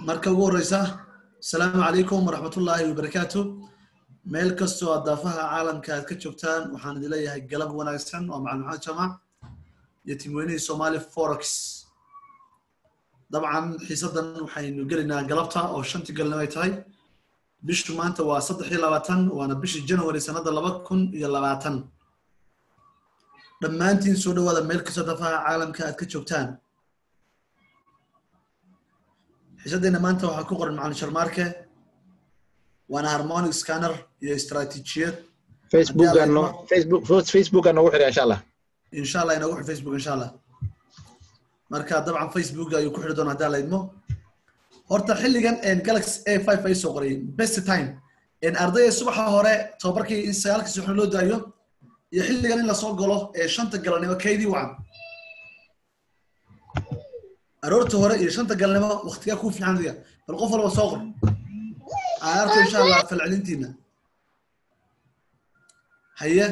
marka ugu horeysa asalaamu calaykum waraxmatullaahi wabarakaatu meel kastoo aad daafaha caalamka aad ka joogtaan waxaan idin leeyahay galab wanaagsan waa macalin maxamed jamac iyo timweynihii somali forex dabcan xiisadan waxaynu gelaynaa galabta oo shantii galnimo ay tahay bishu maanta waa saddex iyo labaatan waana bishii january sanadda laba kun iyo labaatan dhammaantiin soo dhawaada meel kastoo daafaha caalamka aad ka joogtaan xiisaddeena maanta waxaa ku qoran macalin sharmaarke waana harmonic scanner iyo istaraatiijiyad facebookano facebook facebooka noogu xidha insha allah insha allah inoogu xir facebook insha allah marka dabcan facebook ayuu ku xidhi doona haddaa la idmo horta xilligan galaxy a five ay soo qoray best time ardayda subaxa hore tobabarkii in sagaalkii subaxna loo daayo iyo xilligan in lasoo galo ee shanta galabnimo kaydii wacan aroorta hore iyo shanta galnimo waktigaa ku fiican adiga bal qof walba soo qor aarto insha allah falcelintiina haye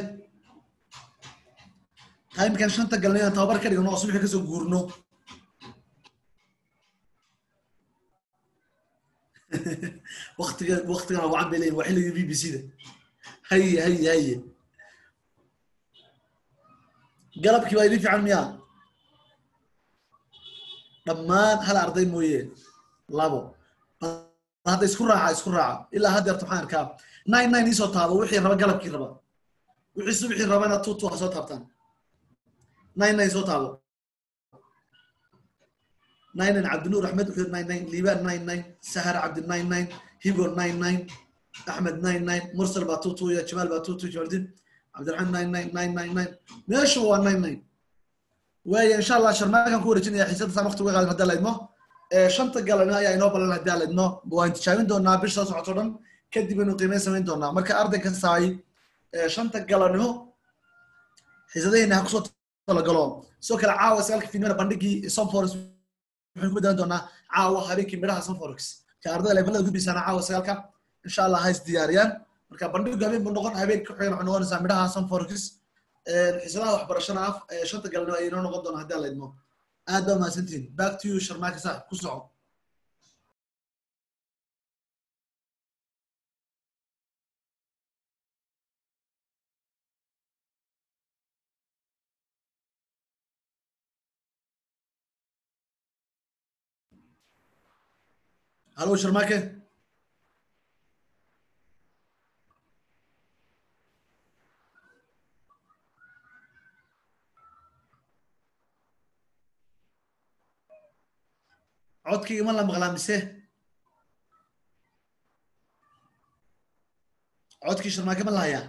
timekan shanta galnimo aan tababar ka dhigno oo subaxii kasoo guurno waktiga waktigan wacan bay leeyihin waa xilligii b b c da haye haye haye galabkii baa idin fiican miyaa dhammaan hal arday mooye labo hadda isku raaca isku raaca ilaa haddeerta waxaan arkaa nine nine iisoo taabo wixii raba galabkii raba wixii subixii rabana two two ha soo taabtaan nine nine soo taabo nine nine cabdinuur axmed wuxuu nine nine liibaan nine nine sahar cabdi nine nine higo nine nine axmed nine nine mursal baa two two iyo jamaal baa two two jamaldin cabdiraxmaan nine nine nine nine nine meeshu waa nine nine waaya insha allah sharmaakan ku wareejinaya xiisada saan waqti uga qaadan haddaa la idmo shanta galabnimo ayaa inoo balan haddaa la idmo waan tijaabin doonaa bisha soo socoto dhan kadib aynu qiimeyn samayn doonaa marka arday kastaay shanta galabnimo xiisadaheena ha kusoo talagalo sidoo kale caawa sagaalka fiidmana bandhigii somforex waxaynu ku beddelan doonaa caawa habeenkii midhaha somforex ka ardayda levelada gudbisaana caawa sagaalka insha allah ha is diyaariyaan marka bandhigu habeen buu noqon habeenka ku xigan waxay noqonaysaa midhaha somforex xiisadaha waxbarashana af shanta galnimo ay inoo noqon doonaa haddii la idmo aad baa mahadsantihin back to you sharmaaka saaxib ku soco halo sharmaake codkayga ma la maqlaa mise codkii sharmaake ma la hayaa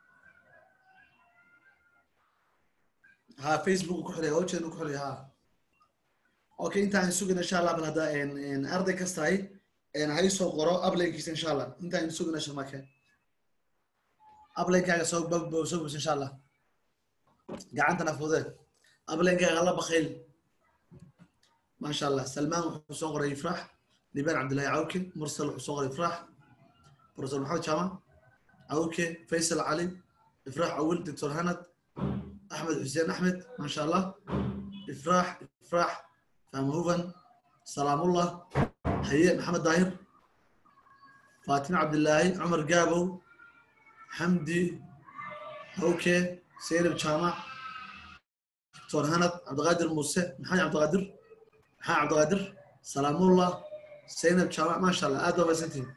ha facebook ku xilay hawjeenu ku xilay ha okay intaan sugin insha allah bal hadda arday kastahay hay soo qoro ablaynkiisa insha allah intaan sugina sharmaake ablaynkaaga soo soo bus insha allah gacantana fudee ablaynkaaga la bakayl ما شاء الله سلمان وحسون قري يفرح لبان عبد الله عوكي مرسل وحسون قري يفرح بروفيسور محمد شامع عوكي فيصل علي افراح اول دكتور هند احمد حسين احمد ما شاء الله افراح افراح فهم هوفن سلام الله حيي محمد داهر فاطمه عبد الله عمر قابو حمدي اوكي سيرب شامع دكتور هند عبد القادر موسى محمد عبد القادر maxaa cabdiqaadir salaamullah zaynab jaamac maasha allah aad baa mahadsantihin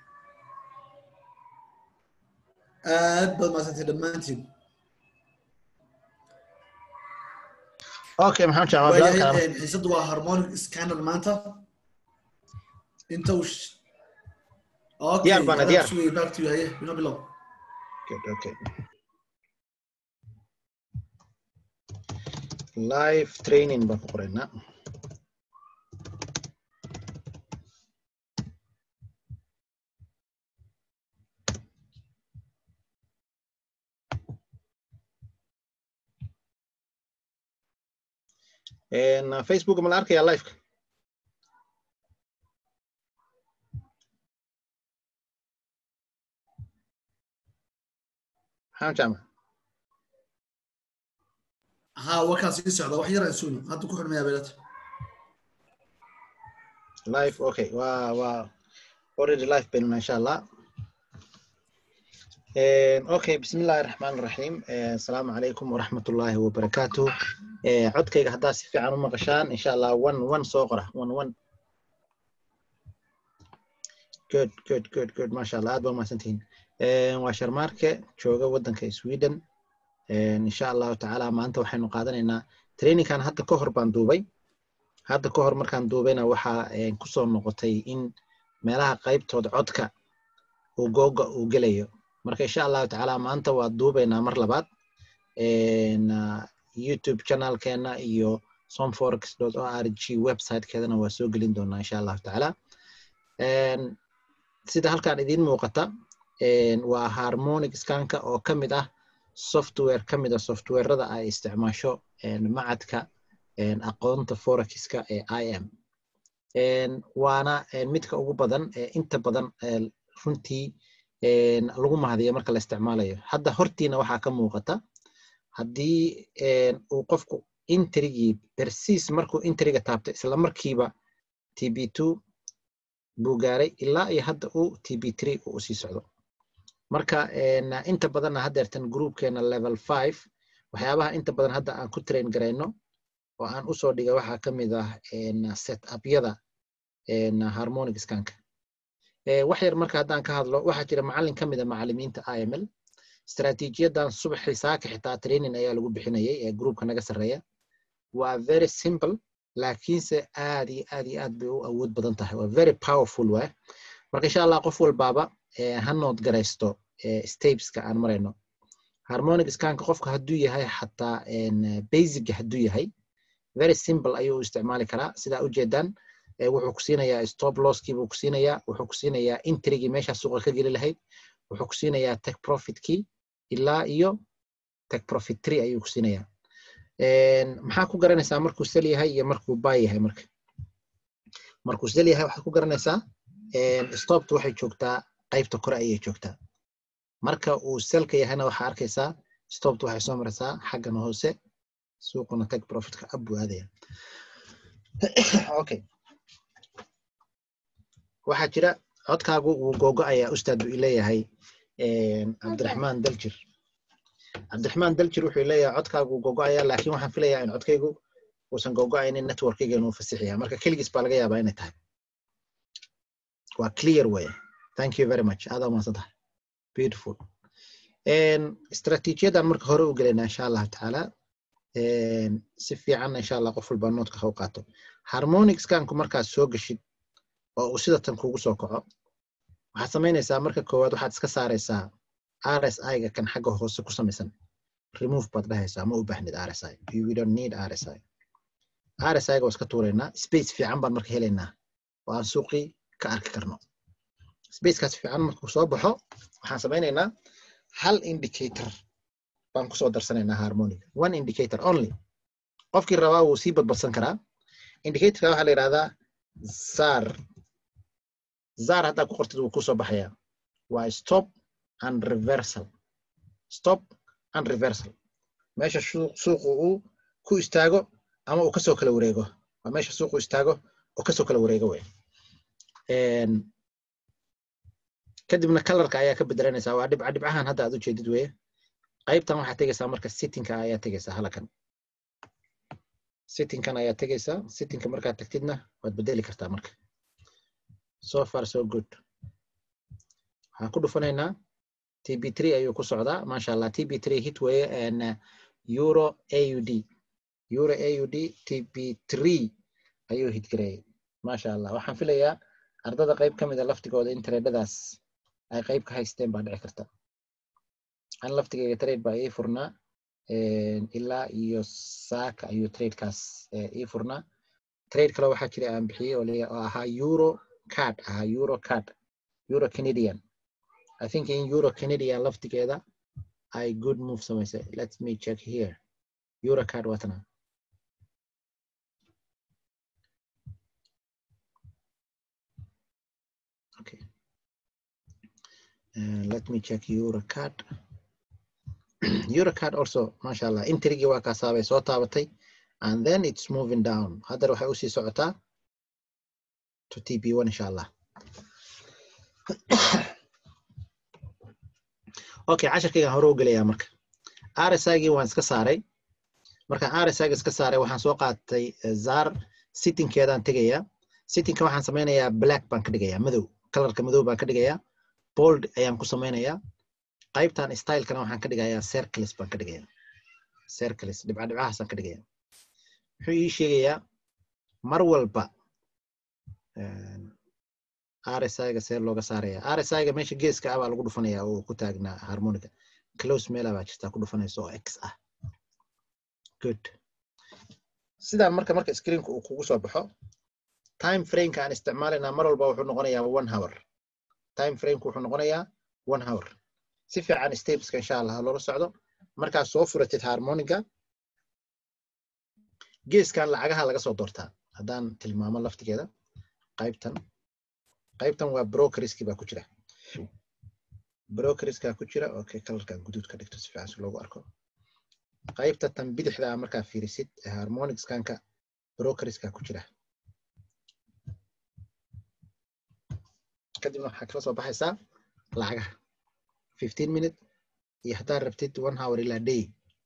aad baad mahadsantihin dhammaantiin okay maxamed jaamac xiisaddu waa harmonic scanner maanta inta uu diyaar baana diyaar sugay back to you haye bino bilow okay okay live training baan ku qoraynaa facebook ma la arkaya liveka maxamed jaamac ها وكان سي سعودة وحيرا يسوني هادو كحر ميا بيلات live okay waa waa already live baynuna insha allah okay bismi illahi raxmaan raxiim asalaamu calaykum waraxmat ullaahi wabarakaatu codkayga haddaa si fiican u maqashaan insha allah one one soo qora one one good good good good masha allah aad baa mahadsantihiin waa sharmaarke jooga waddanka sweden insha allahu tacaala maanta waxaynu qaadanaynaa trainingkan hadda ka hor baan duubay hadda ka hor markaan duubayna waxaa kusoo noqotay in meelaha qaybtooda codka uu googa uu gelayo marka insha allahu tacaala maanta waa duubaynaa mar labaad youtube channelkeena iyo somforex o r g websitekeedana waa soo gelin doonaa insha allahu tacaala sida halkan idiin muuqata waa harmonic scanka oo ka mid ah software ka mid a softwarada ay isticmaasho macadka aqoonta forexka ee i m waana midka ugu badan inta badan runtii lagu mahadiyo marka la isticmaalayo hadda hortiina waxaa ka muuqata haddii uu qofku interigii bersiis markuu interiga taabto isla markiiba t b two buu gaaray ilaa iyo hadda uu t b three uu usii socdo marka inta badanna haddeertan groupkeena level five waxyaabaha inta badan hadda aan ku train garayno oo aan usoo dhigay waxaa ka mid ah set upyada harmonic scanka wax yar marka haddaan ka hadlo waxaa jira macallin ka mid a macallimiinta i m l istaraatiijiyadan subaxii saaka xitaa training ayaa lagu bixinayay ee groupka naga sarreeya waa very simple laakiinse aad iyo aad iyo aad bay u awood badan tahay waa very powerful waay marka insha allah qof walbaaba ha nood garaysto stapeska aan marayno harmonic scanka qofka hadduu yahay xataa basic hadduu yahay very simple ayuu u isticmaali karaa sidaa ujeedaan wuxuu ku siinayaa stop losskii buu ku siinayaa wuxuu ku siinayaa intrigii meeshaa suuqa ka geli lahayd wuxuu ku siinayaa tech profitkii ilaa iyo tech profit tree ayuu ku siinayaa maxaa ku garanaysaa markuu sel yahay iyo markuu buy yahay marka markuu sel yahay waxaad ku garanaysaa stoptu waxay joogtaa qaybta kore ayay joogtaa marka uu selka yahayna waxaa arkaysaa stoptu waxay soo maraysaa xaggan hoose suuquna tech profitka ab buu aadaya okay waxaa jira codkaagu wuu googo-ayaa ustaad buu ileeyahay cabdiraxmaan daljir cabdiraxmaan daljir wuxuu leeyahay codkaagu wuu googo-ayaa laakiin waxaan filayaa in codkaygu uusan googo-aynin networkaygeenu uu fasixaya marka keligiis baa laga yaabaa inay tahay waa clear way thank you very much aadaa umaasan tahay beautiful istaraatiijiyadan marka hore u gelaynaa insha allahu tacaala si fiicanna insha allah qof walbaa noodka ha u qaato harmonic scanku markaad soo geshid oo uu sidatan kugu soo kaco waxaad samaynaysaa marka koowaad waxaad iska saaraysaa r s i-ga kan xagga hoose ku samaysan remove baad dhahaysaa ma u baahnid r s i you don't need r s i r s i-ga waa iska tuuraynaa space fiican baan marka helaynaa oo aan suuqii ka arki karno spacekaas fiican markuu soo baxo waxaan samaynaynaa hal indicator baan kusoo darsanaynaa harmonic one indicator only qofkii rabaa wuu sii badbadsan karaa indicatorka waxaa la yidhahdaa zar zar haddaa ku qortid wuu kusoo baxayaa waa stop and reversal stop and reversal meesha suuqu uu ku istaago ama uu kasoo kala wareego waa meesha suuqu istaago oo kasoo kala wareego wey kadibna kalarka ayaa ka bedelanaysaa waa dhibca dhibcahan hadda aad u jeedid weye qaybtan waxaad tegaysaa marka sittingka ayaa tegaysaa halakan sittingkan ayaa tegaysaa sittingka markaad tagtidna waad bedeli kartaa marka so far so good waxaan ku dhufanaynaa t b three ayuu ku socdaa maasha allah t b three hit weye euro a u d euro a u d t b three ayuu hit gareeyey maasha allah waxaan filayaa ardada qayb ka mid a laftigooda in tareedhadaas ay qayb ka haysteen baa dhici karta an laftigeyga trade baa ii furnaa ilaa iyo saaka ayuu tradekaas ii furnaa trade kale waxaa jira aan bixiyey oo ahaa euro card ahaa euro card euro canadian i think in euro canadian laftigeeda ay good move samaysay let me check here euro card watana okay uh, let me check euro card eurocard also masha allah intrigii waa kaasaabay soo taabatay and then it's moving down haddana waxay usii socotaa to tp1 insha allah okay casharkaygaan hore u gelayaa marka rsigii waan iska saaray markaan rsig iska saaray waxaan soo qaatay zar sittingkeedaan tegayaa sittingka waxaan samaynayaa black baan ka dhigayaa madow kalarka madow baan ka dhigayaa bold ayaan ku samaynayaa qaybtan stylekana waxaan ka dhigayaa circles baan ka dhigayaa circles dhibca dhibcahaasaan ka dhigayaa wuxuu ii sheegayaa mar walba rsiga see looga saaraya rsiga meesha geeska ah baa lagu dhufanaya oo ku taagnaa harmonica close meela baa jirtaa ku dhufanaysa oo x ah good sidaan marka marka screenka uu kugu soo baxo time frameka aan isticmaalayna mar walba wuxuu noqonayaa one hour time frameka wuxuu noqonayaa one hour si fiican stepeska insha allah loola socdo markaad soo furatid harmonica geeskan lacagaha laga soo doortaa haddaan tilmaamo laftigeeda qaybtan qaybtan waa brokeriski baa ku jira brokeriska ku jira okay kalarkan guduud ka dhigto si fiican si loogu arko qaybta tan bidixda markaa fiirisid harmonicskanka brokeriska ku jira kadibna waxaa kala soo baxaysaa lacagaha fifteen minute iyo haddaad rabtid one hour ilaa day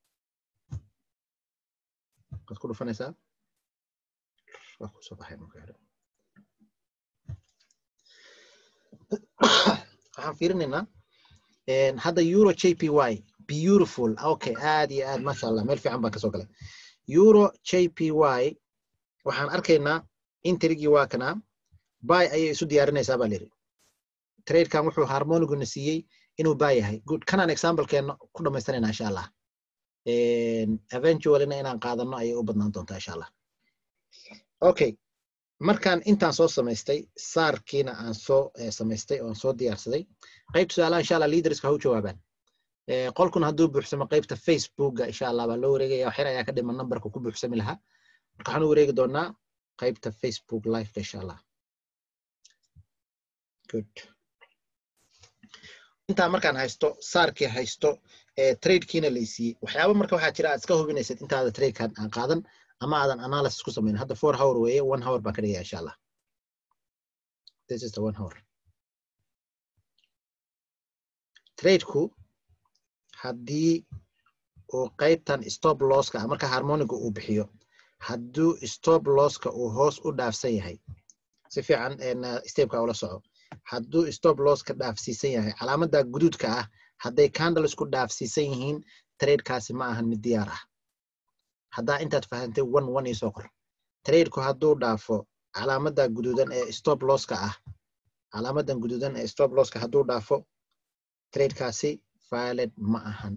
waad ku dhufanaysaa waa kusoo baxay marka hore waxaan fiirinaynaa hadda euro j p y beautiful okay aad iyo aad masha allah meel fiican baan kasoo galay euro j p y waxaan arkaynaa interigii waa kanaa bay ayay isu diyaarinaysaa baa layidhi tradekan wuxuu harmoniguna siiyey inuu baa yahay good kanaan examplekeena ku dhamaystanayna insha allah eventuallyna inaan qaadano ayay u badnaan doontaa insha allah okay markaan intaan soo samaystay saarkiina aan soo samaystay oo aan soo diyaarsaday qaybta su-aalaha insha allah leaderska ha u jawaabaan qolkuna hadduu buuxsamo qaybta facebooka insha allah baa loo wareegaya waxyar ayaa ka dhiman numberka ku buuxsami lahaa marka waxaan u wareegi doonaa qaybta facebook liveka insha allah good intaa markaan haysto saarkii haysto tradekiina laysiiyey waxyaaba marka waxaa jira aad iska hubinaysid intaada tradekan aan qaadan ama aadan analysis ku samayn hadda four hour weeye one hour baan ka dhigaya insha allah this is the one hour tradeku haddii uu qaybtan stop losska marka harmoniga uu bixiyo hadduu stop losska uu hoos u dhaafsan yahay si fiican stepka ula soco hadduu stop losska dhaafsiisan yahay calaamada guduudka ah hadday candlesku dhaafsiisan yihiin tradekaasi ma ahan mid diyaar ah haddaa intaad fahantay one one iisoo qor tradeku hadduu dhaafo calaamada guduudan ee stop losska ah calaamadan guduudan ee stop losska hadduu dhaafo tradekaasi valid ma ahan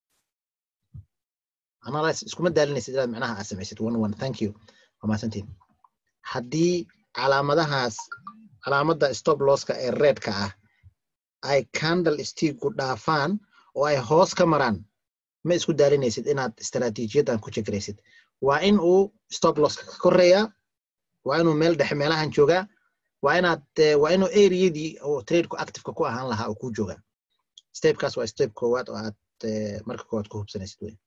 analysis iskuma daalinaysid inaad macnaha aad samaysid one one thank you waa mahadsantiin haddii calaamadahaas calaamada stop losska ee redka ah ay candle stigu dhaafaan oo ay hoos ka maraan ma isku daalinaysid inaad istaraatiijiyadan ku jegraysid waa in uu stop losska ka koreeyaa waa inuu meel dhexe meelahan joogaa waa inaad waa inuu areadii oo tradeku activeka ku ahaan lahaa oo ku joogaa stepkaas waa step koowaad oo aad marka koowaad ku hubsanaysid wey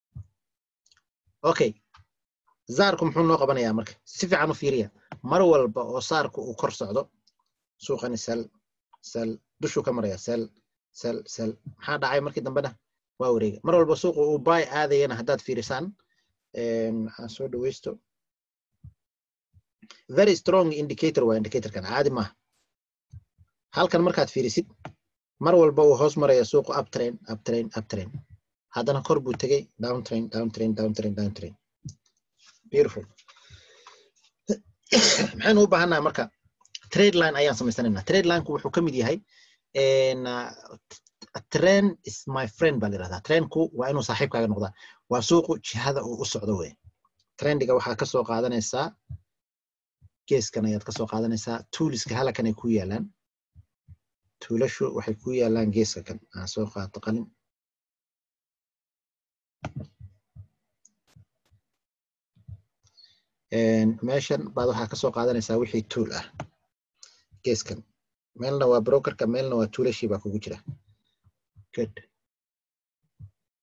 okay zaarku muxuu noo qabanayaa marka si fiican u fiiriya mar walba oo saarku uu kor socdo suuqani sel sel dushuu ka maraya sel sel sel maxaa dhacay markii dambena waa wareega mar walba suuqu uu bay aadayana haddaad fiirisaan aan soo dhaweysto very strong indicator waa indicatorkan caadi maaha halkan markaad fiirisid mar walba uu hoos maraya suuqu uptrain uptrain uptrain haddana kor buu tegey down train down train down train down train beautiful maxaynu u baahannaha marka trade line ayaan samaysanaynaa trade lineku wuxuu ka mid yahay trend is my friend baa la yirahdaa trendku waa inuu saaxiibkaaga noqdaa waa suuqu jihada uu u socdo wey trendiga waxaa kasoo qaadanaysaa geeskan ayaad kasoo qaadanaysaa tuuliska halakan ay ku yaalaan tuulashu waxay ku yaalaan geeska kan aan soo qaato qalin meeshan baad waxaa kasoo qaadanaysaa wixii tuul ah geeskan meelna waa brokerka meelna waa tuulashii baa kugu jira good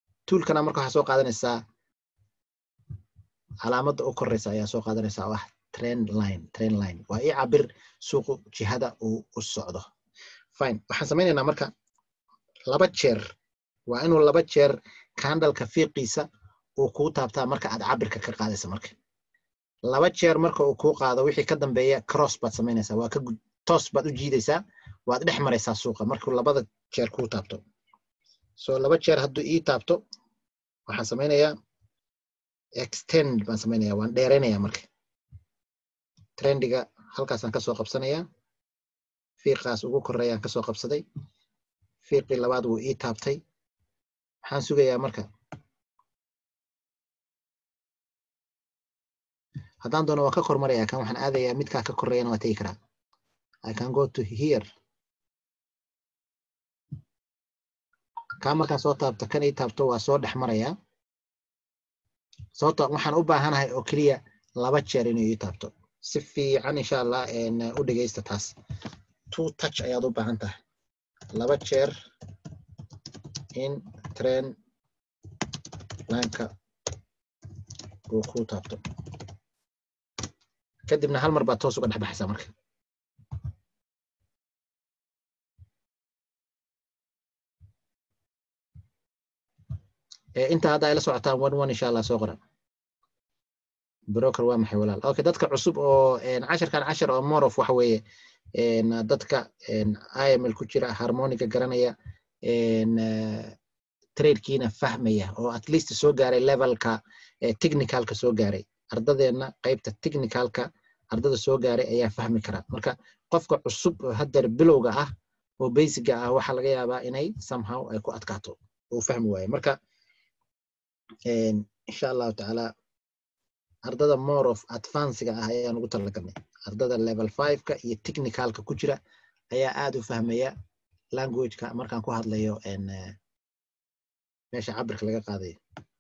tuulkana marka waxaa soo qaadanaysaa calaamadda u koreysa ayaa soo qaadanaysaa oo ah trend line trend line waa ii cabir suuqu jihada uu u socdo fine waxaan samaynaynaa marka laba jeer waa inuu laba jeer kandalka fiiqiisa uu kuu taabtaa marka aad cabirka ka qaadaysa marka laba jeer marka uu kuu qaado wixii ka dambeeya cross baad samaynaysaa waa ka toos baad u jiidaysaa waad dhex maraysaa suuqa markuu labada jeer kuu taabto so laba jeer hadduu ii taabto waxaan samaynayaa extend baan samaynaya waan dheeraynaya marka trendiga halkaasaan kasoo qabsanayaa fiiqaas ugu koreeyaan kasoo qabsaday fiiqii labaad wuu ii taabtay maxaan sugayaa marka haddaan doono waan ka kormaraya kan waxaan aadayaa midkaa ka koreeyana waa tegi karaa i can go to here kaa markaan soo taabto kan ii taabto waa soo dhex marayaa sababto waxaan u baahanahay oo keliya laba jeer inuu ii taabto si fiican insha allah u dhegeysta taas two touch ayaad u baahan tahay laba jeer in trend lineka uu ku taabto kadibna hal mar baad toos uga dhex baxaysaa marka inta hadda ay la socotaan one one insha allah soo qoran broker waa maxay walaal okay dadka cusub oo casharkan cashar oo morof waxa weeye dadka iml ku jira harmoniga garanaya tradekiina fahmaya oo at least soo gaaray levelka technicalka soo gaaray ardadeenna qaybta technicalka ardada soo gaaray ayaa fahmi kara marka qofka cusub oo haddeer bilowga ah oo basiga ah waxaa laga yaabaa inay somehow ay ku adkaato uu fahmi waayo marka insha allahu tacaala ardada more of advancega ah ayaan ugu talagalnay ardada level fiveka iyo technicalka ku jira ayaa aad u fahmaya languageka markaan ku hadlayo meesha cabirka laga qaadayo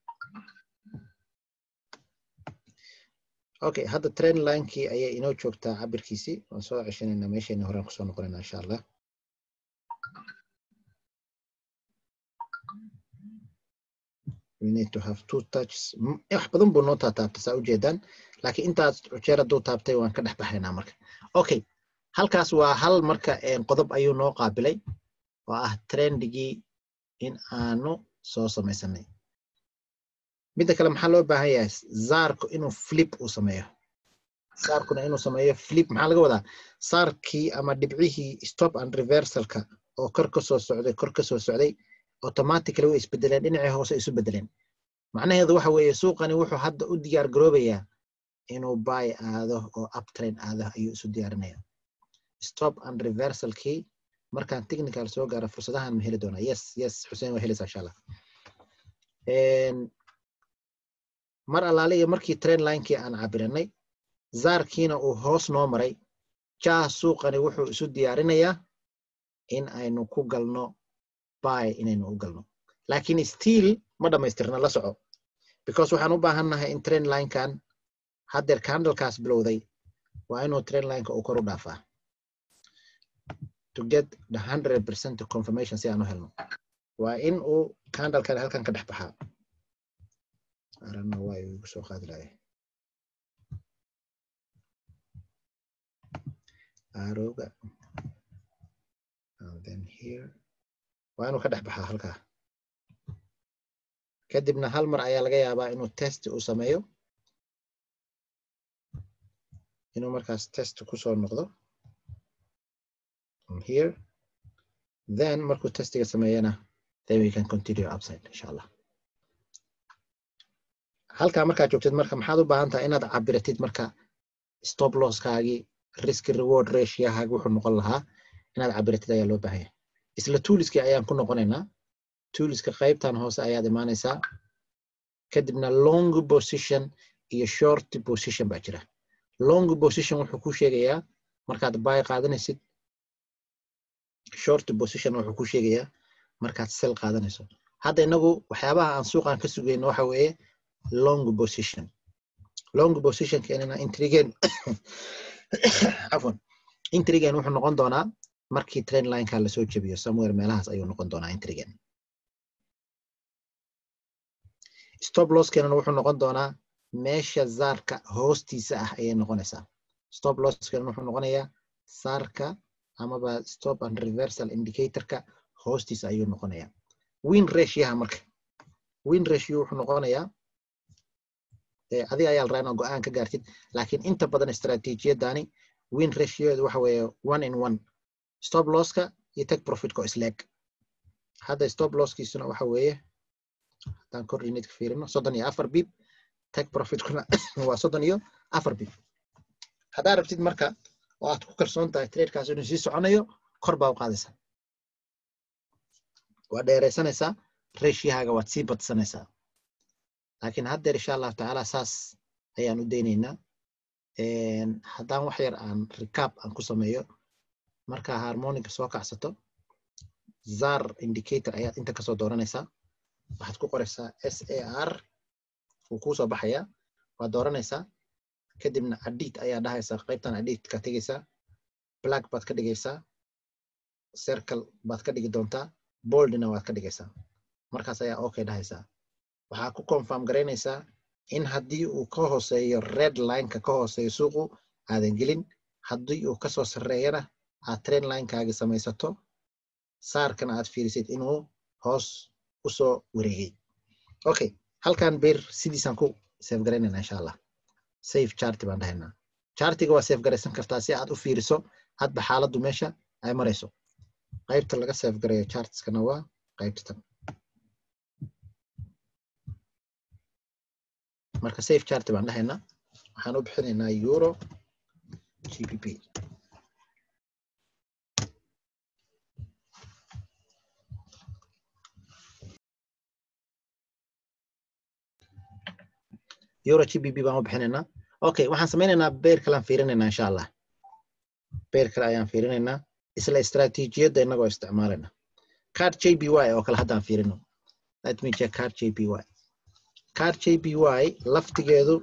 okay hadda train linekii ayay inoo joogtaa cabirkiisii waan soo ceshanayna meeshayna horaan kusoo noqonayna insha allah we need to have two touches wax badan buu noo taataabta saa ujeedaan laakiin intaas jeer hadduu taabtay waan ka dhex baxaynaa marka okay halkaas waa hal marka qodob ayuu noo qaabilay oo ah trendigii in aanu soo samaysanay midda kale maxaa loo baahan yahay zaarku inuu flip uu sameeyo saarkuna inuu sameeyo flip maxaa laga wadaa saarkii ama dhibcihii stop and reversalka oo kor ka soo socday kor ka soo socday automatically way isbedeleen dhinacii hoose isu bedeleen macnaheedu waxa weeye suuqani wuxuu hadda u diyaar garoobayaa inuu buy aado oo uptrain aado ayuu isu diyaarinaya stop and reversalkii markaan technical soo gaaro fursadahan ma heli doonaa yes yes xuseen waa helaysaa insha allah mar allaale iyo markii train linekii aan cabiranay zaarkiina uu hoos noo maray jaa suuqani wuxuu isu diyaarinayaa in aynu ku galno buy inaynu u galno laakiin still ma dhammaystirna la soco because waxaan u baahannahay in train linekan haddeer candlekaas bilowday waa inuu train lineka uu kor u dhaafaa to get the hundred percent confirmation si aan u helno waa in uu candlekan halkan ka dhex baxaa arana waa igu soo qaadi lahay arowga and then here waa inuu ka dhex baxaa halkaa kadibna hal mar ayaa laga yaabaa inuu test uu sameeyo inuu markaas test kusoo noqdo here then markuu testiga sameeyana then we can continue upside insha allah halkaa markaad joogtid marka maxaad u baahan tahay inaad cabiratid marka stop losskaagii risk reward ratiohaagi wuxuu noqon lahaa inaad cabiratid ayaa loo baahanya isla tooliskii ayaan ku noqonaynaa tooliska qaybtan hoose ayaad imaanaysaa kadibna long position iyo short position baa jira long position wuxuu ku sheegayaa markaad buy qaadanaysid short position wuxuu ku sheegayaa markaad sell qaadanayso hadda inagu waxyaabaha aan suuqan ka sugayno waxa weeye long position long position keenana intrigen afwan intrigen wuxuu noqon doonaa markii train lineka lasoo jebiyo somewhere meelahaas ayuu noqon doonaa intrigen stop losskeenana wuxuu noqon doonaa meesha zaarka hoostiisa ah ayay noqonaysaa stop losskan wuxuu noqonayaa saarka amaba stop and reversal indicatorka hoostiisa ayuu noqonayaa win ratioha marka win ratio wuxuu noqonayaa adiga ayaa la rabaa inaad go-aan ka gaartid laakiin inta badan istaraatiijiyadani win ratioedu waxa weeye one in one stop losska iyo tech profitka oo isleeg hadda stop losskiisuna waxa weeye haddaan kor unidka fiirino soddon iyo afar bib tech profitkuna waa soddon iyo afar bib haddaa rabtid marka oo aad ku kalsoon tahay tradekaas inuu sii soconayo kor baa u qaadaysaa waa dheeraysanaysaa reshiyahaaga waad sii badsanaysaa laakiin haddeer insha allahu tacaala saas ayaan u daynaynaa haddaan wax yar aan recap aan ku sameeyo markaa harmonica soo kacsato zar indicator ayaad inta kasoo dooranaysaa waxaad ku qoraysaa s a r wuu kuusoo baxayaa waad dooranaysaa kadibna adit ayaa dhahaysaa qaybtan adit ka tegaysaa black baad ka dhigaysaa circle baad ka dhigi doontaa boldna waad ka dhigaysaa markaas ayaa okay dhahaysaa waxaa ku confirm garaynaysaa in haddii uu ka hooseeyo red lineka ka hooseeyo suuqu aadan gelin haddii uu kasoo sarreeyana aad train linekaagi samaysato saarkana aad fiirisid inuu hoos usoo wareegay okay halkan beer sidiisaan ku safe garaynayna insha allah safe charti baan dhahaynaa chartiga waa safe garaysan kartaa si aad u fiiriso hadba xaaladdu meesha ay marayso qaybta laga safe garayo chartskana waa qaybtan marka safe charti baan dhahaynaa waxaan u bixinaynaa euro gpp euro gpp baan u bixinaynaa okay waxaan samaynaynaa beer kalean fiirinaynaa insha allah beer kale ayaan fiirinaynaa isla istaraatiijiyadda innagoo isticmaalayna card j b y oo kale haddaan fiirino let me check card j b y card j b y laftigeedu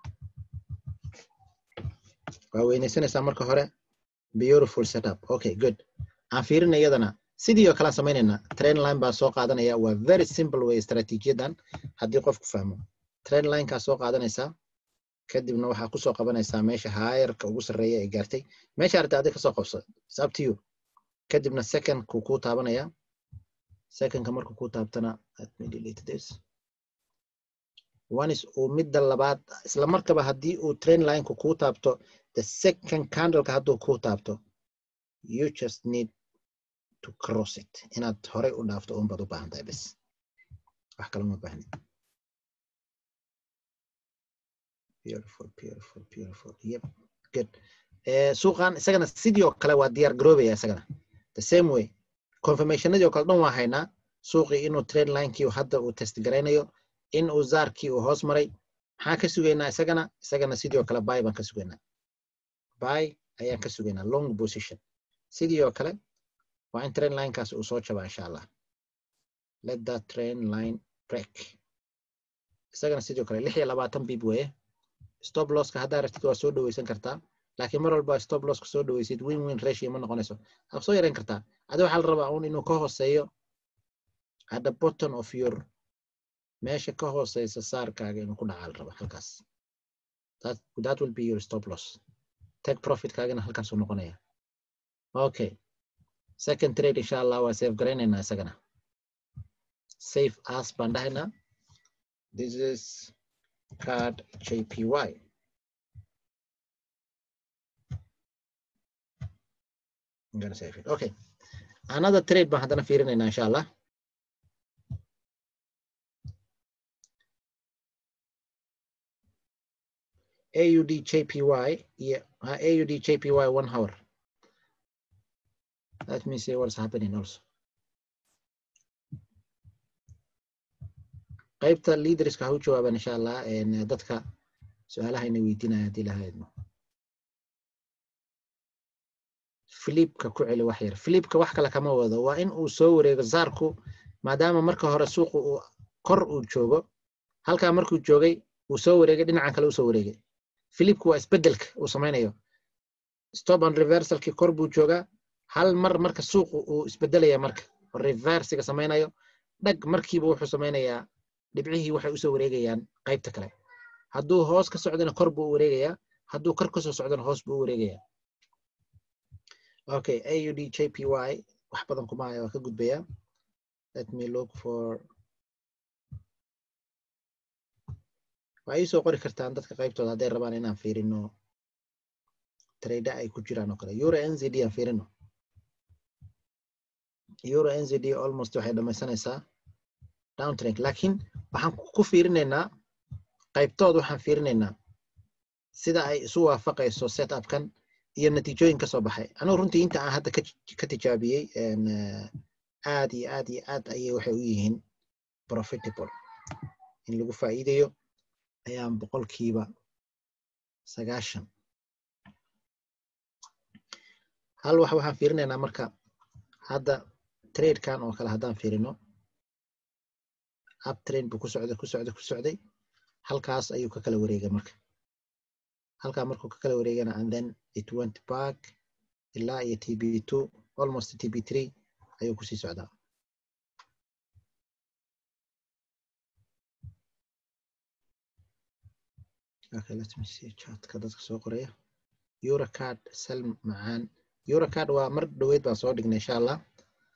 waa weynaysanaysaa marka hore beautiful setup okay good aan fiirina iyadana sidii oo kalean samaynaynaa train line baan soo qaadanaya waa very simple way istaraatiijiyadan haddii qofku fahmo train linekaa soo qaadanaysaa kadibna waxaa kusoo qabanaysaa meesha haayarka ugu sarreeya ee gaartay meesha arta adi kasoo qabso is up to you kadibna secondku kuu taabanaya secondka markuu kuu taabtana let me delete this one is uu midda labaad isla markaba haddii uu train lineku kuu taabto the second candleka hadduu kuu taabto you just need to cross it inaad horey u dhaafto unbaad u baahan tahay bes wax kale uma baahnin beautiful beautiful beautiful yep good suuqan isagana sidii oo kale waa diyaar garoobaya isagana the same way confirmationadii oo kale dhan waa haynaa suuqii inuu trade linekii hadda uu test garaynayo in uu zaarkii uu hoos maray maxaan ka sugaynaa isagana isagana sidii oo kale buy baan ka sugaynaa buy ayaan ka sugaynaa long position sidii oo kale waa in trend linekaas uu soo jabaa insha allah let that trend line break isagana sidoo kale lix iyo labaatan bib weeye stop losska haddaa rabtid waa soo dhaweysan kartaa laakiin mar walba stop losska soo dhaweysid win win ratio ma noqonayso waad soo yareyn kartaa adi waxaa la rabaa un inuu ka hooseeyo at the bottom of your meesha ka hooseysa saarkaaga inuu ku dhacaa la rabaa halkaas that, that will be your stop loss take profitkaagana halkaasuu noqonaya okay second trade insha allah waa safe garaynaynaa isagana safe as baan dhahaynaa this is card jpy I'm gonna save it. Okay. Another trade baan haddana fiirinaynaa insha allah. AUD JPY, yeah, uh, AUD JPY one hour. Let me see what's happening also. qaybta leaderska ha u jawaaban insha allah dadka su-aalaha ina weydiinaya haddii lahaydno filipka ku celi wax yar filipka wax kale kama wado waa in uu soo wareego zaarku maadaama marka hore suuqu uu kor uu joogo halkaa markuu joogay uu soo wareegay dhinacan kale usoo wareegay filipku waa isbedelka uu samaynayo stop and reversalkii kor buu joogaa hal mar marka suuqu uu isbedelaya marka reversiga samaynayo dhag markiiba wuxuu samaynayaa dhibcihii waxay usoo wareegayaan qaybta kale hadduu hoos ka socdana kor buu wareegayaa hadduu kor kasoo socdana hoos buu u wareegaya okay aud jpy wax badan kuma haya waa ka gudbaya let me look for waa ii soo qori kartaan dadka qaybtooda hadday rabaan inaan fiirino trade ay ku jiraan oo kale euro nzd aan fiirino euro nzd almost waxay dhamaysanaysaa downtrend laakiin waxaan ku fiirinaynaa qaybtooda waxaan fiirinaynaa sida ay isu waafaqayso setupkan iyo natiijooyin ka soo baxay anigu runtii inta aan hadda ka tijaabiyey aad iyo aad iyo aad ayay waxay u yihiin profitable in lagu faa'iidayo ayaan boqolkiiba sagaashan hal wax waxaan fiirinaynaa marka hadda tradekan oo kale haddaan fiirino uptrade buu ku socday ku socday ku socday halkaas ayuu ka kala wareegay marka halkaa markuu ka kala wareegana and then it went back ilaa iyo tb two almost tb three ayuu kusii socdaa okay let me see chatka dadka soo qoraya eurocard sal macaan eurocard waa mar dhoweyd baan soo dhignay insha allah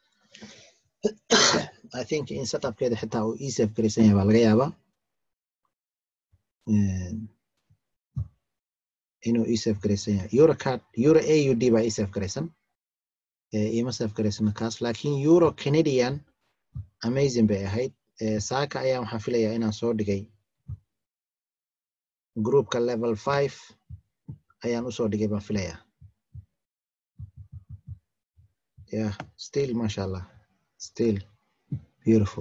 i think in setupkeeda xitaa uu esaf garaysan yahay baa laga yaabaa inuu esaf garaysan yahay eurocard euro aud baa esaf garaysan ima saf garaysan kaas laakiin euro canadian amazing bay ahayd saaka ayaan waxaan filayaa inaan soo dhigay groupka level five ayaan usoo dhigay baan filayaa yeah still masha allah still beautiful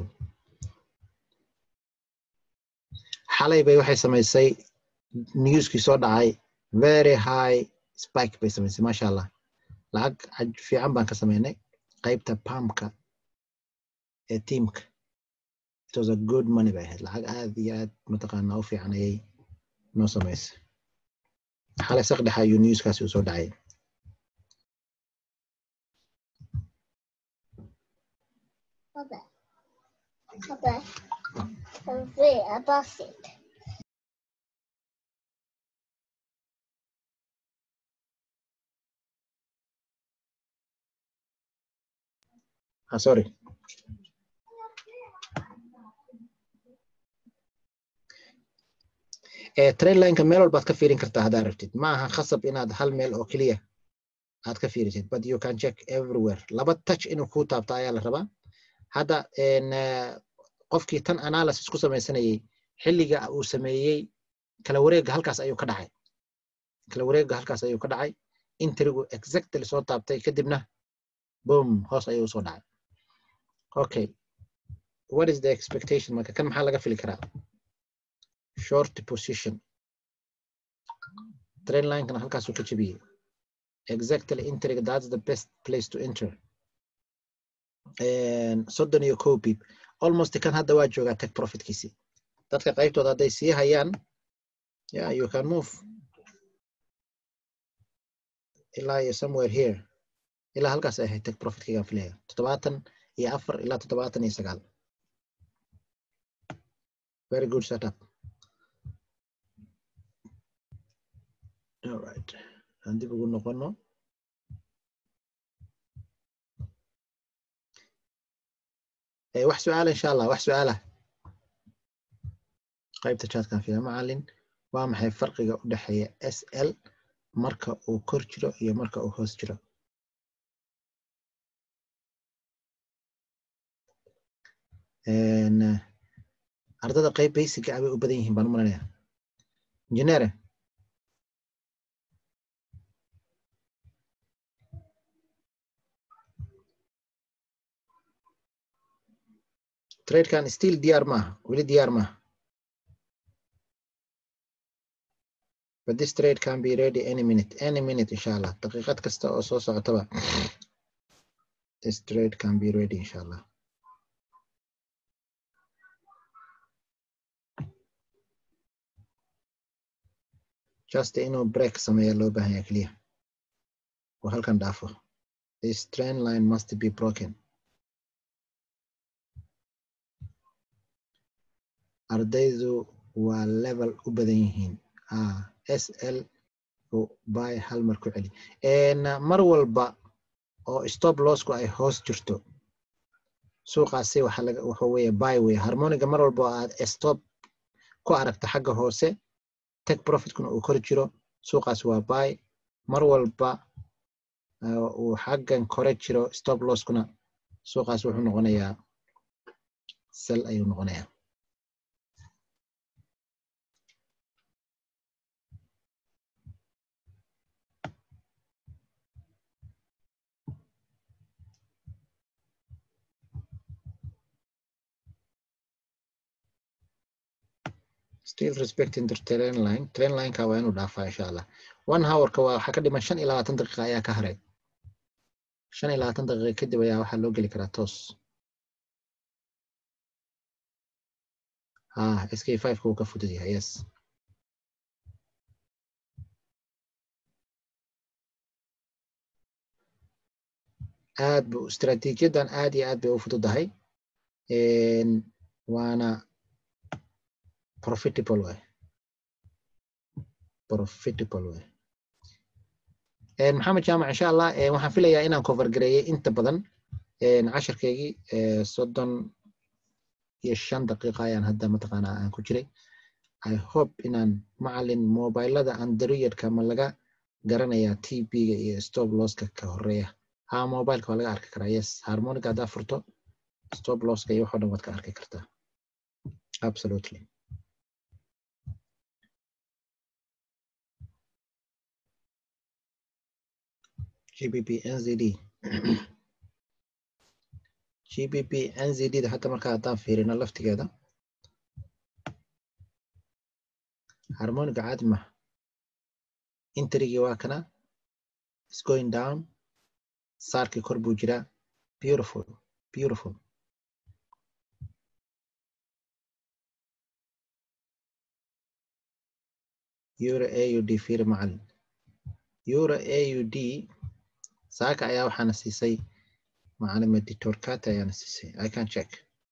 xalay bay waxay samaysay newskii soo dhacay very high spike bay samaysay masha allah lacag fiican baan ka sameynay qaybta pamka ee teamka it was a good money bay ahayd lacag aad iyo aad mataqaanaa u fiican ayay noo samaysay xalay saqdhexa ayuu newskaasi u soo dhacay Papa. Papa. I'm free. I bought it. ah sorry trainlineka meel walbaad ka fiirin kartaa haddaa rabtid ma aha khasab inaad hal meel oo keliya aad ka fiirisid but you can check everywhere laba touch inuu kuu taabto ayaa la rabaa hadda qofkii tan analysis ku samaysanayay xilliga uu sameeyey kala wareegga halkaas ayuu ka dhacay kala wareegga halkaas ayuu ka dhacay intrigu exactly soo taabtay kadibna boom hoos ayuu usoo dhacay okay what is the expectation marka kan maxaa laga fili karaa short position train linekana halkaasuu ka jebiyey exactly intriga that's the best place to enter soddon iyo kow bib almost kan hadda waa joogaa tech profitkiisi dadka qaybtooda hadday sii hayaan yeah you can move ilaa iyo somewhere here ilaa halkaas ay ahayd tech profitkaygaan filaya toddobaatan iyo afar ilaa toddobaatan iyo sagaal very good setup all right aan dib ugu noqono wax su-aala insha allah wax su-aalah qaybta chatkan fiya macalin waa maxay farqiga u dhexeeya s l marka uu kor jiro iyo marka uu hoos jiro ardada qayb basiga ah bay u badan yihiin baan u malanaya injineere tradekan still diyaar maaha weli diyaar maaha but this trade can be ready any minute any minute insha allah daqiiqad kasta oo soo socotaba this trade can be ready insha allah just inuu break sameeya loo baahan yahay keliya oo halkan dhaafo this trend line must be broken ardaydu waa level u badan yihiin s l buy hal mar ku celi mar walba oo stop lossku ay hoos jirto suuqaasi waxa laga wuxuu weeye buy weeye harmoniga mar walba oo aad stop ku aragto xagga hoose take profitkuna uu kor jiro suuqaasi waa buy mar walba uu xaggan kore jiro stop losskuna suuqaas wuxuu noqonayaa sel ayuu noqonayaa still respecting the train line train lineka waa inuu dhaafaa insha allah one hourka waa waxaa ka dhiman shan iyo labaatan daqiiqa ayaa ka haray shan iyo labaatan daqiiqa kadib ayaa waxaa loo geli karaa toos ha sk five ka uu ka fudud yahay yes aad bu istaraatiijiyadan aad iyo aad bay u fududahay waana profitable way profitable way maxamed jaamac insha allah waxaan filayaa inaan cover gareeyey inta badan casharkeygii soddon iyo shan daqiiqa ayaan hadda mataqaanaa aan ku jiray i hope inaan macalin mobilada androidka ma laga garanayaa tb-ga iyo stop losska ka horeeya ha mobileka waa laga arki karaa yes harmonica haddaa furto stop losska iyo waxoo dhan waad ka arki kartaa absolutely GBP NZD GBP NZD da hata markaa haddaan fiirino laftigeeda harmoniga caadi maha interigii waa kana is going down saarkii kor buu jiraa beautiful beautiful euro AUD fiiri macalin euro AUD saaka ayaa waxaana siisay macalin editor kata ayaana siisay i can check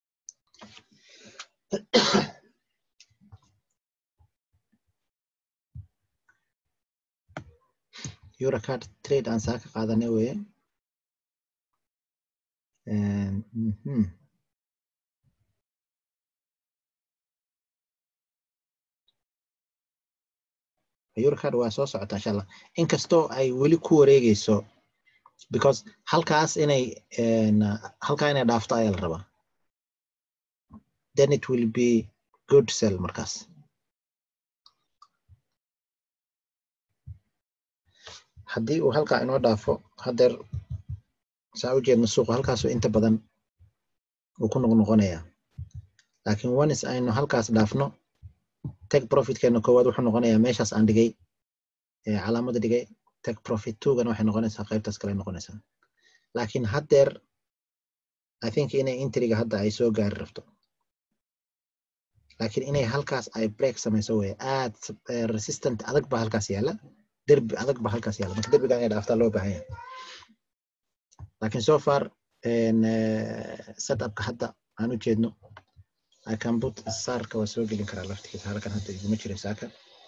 eurocard trade aan saaka qaadanay weye eurocard waa soo socota insha allah inkastoo ay weli ku wareegeyso because halkaas inay halkaa inay dhaafto ayaa la rabaa then it will be good sell markaas haddii uu halkaa inoo dhaafo hadeer saa u jeedna suuqa halkaasuu inta badan uu ku noqnoqonayaa laakiin onis aynu halkaas dhaafno take profitkeena koowaad wuxuu noqonayaa meeshaas aan dhigay calaamada dhigay take profit twogana waxay noqonaysaa qaybtaas kale noqonaysaa laakiin haddeer i think inay intriga hadda ay soo gaari rabto laakiin inay halkaas ay break samayso weye aad resistant adag ba halkaas yaala derbi adag ba halkaas yaala marka derbigan inay dhaaftaa loo baahan yahay laakiin so far setupka hadda aan u jeedno I can put saarka waa soo gelin karaa laftigiisa halkan hadda iguma jirin saaka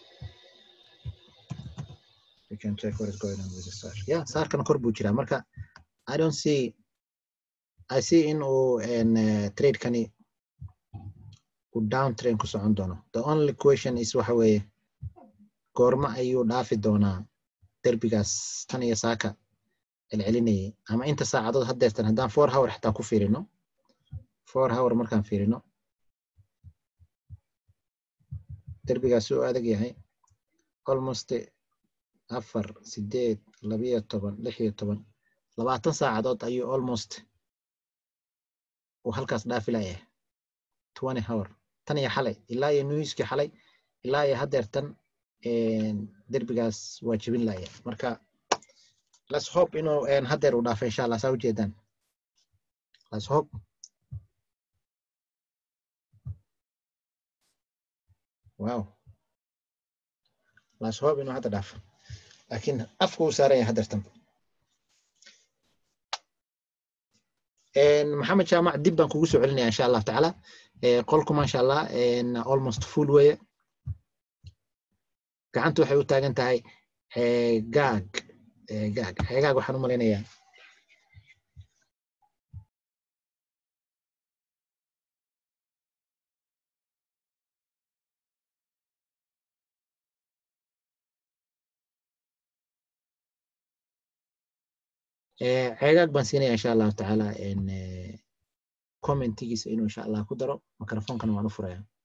you can check what is going on with the sar yeah saarkan kor buu jiraa marka I don't see I see in uu uh, trade kani uu down train ku socon doono the only question is waxa weeye goorma ayuu dhaafi doonaa derbigaas tan iyo saaka celcelinayay ama inta saacadood haddeertan haddaan four hour xitaa ku fiirino four hour markaan fiirino derbigaas uu adag yahay almost afar sideed labiyo toban lix iyo toban labaatan saacadood ayuu almost uu halkaas dhaafi layahay twenty hour tan iyo xalay ilaa iyo newskii xalay ilaa iyo haddeertan derbigaas waa jebin layahay marka let's hope inuu haddeer uu dhaafo insha allah saa ujeedaan let's hope wow let's hope inuu hadda dhaafo laakiin afka uu saaran yahay haddeertan maxamed jaamac dib baan kugu soo celinaya insha allahu tacaala qolku maasha allah almost full weye gacanta waxay u taagan tahay ceegaag ceegaag ceegaag waxaan u malaynayaa ceegaag baan siinaya insha allahu tacaala commentigiisa inuu insha allah ku daro microfonkana waan u furaya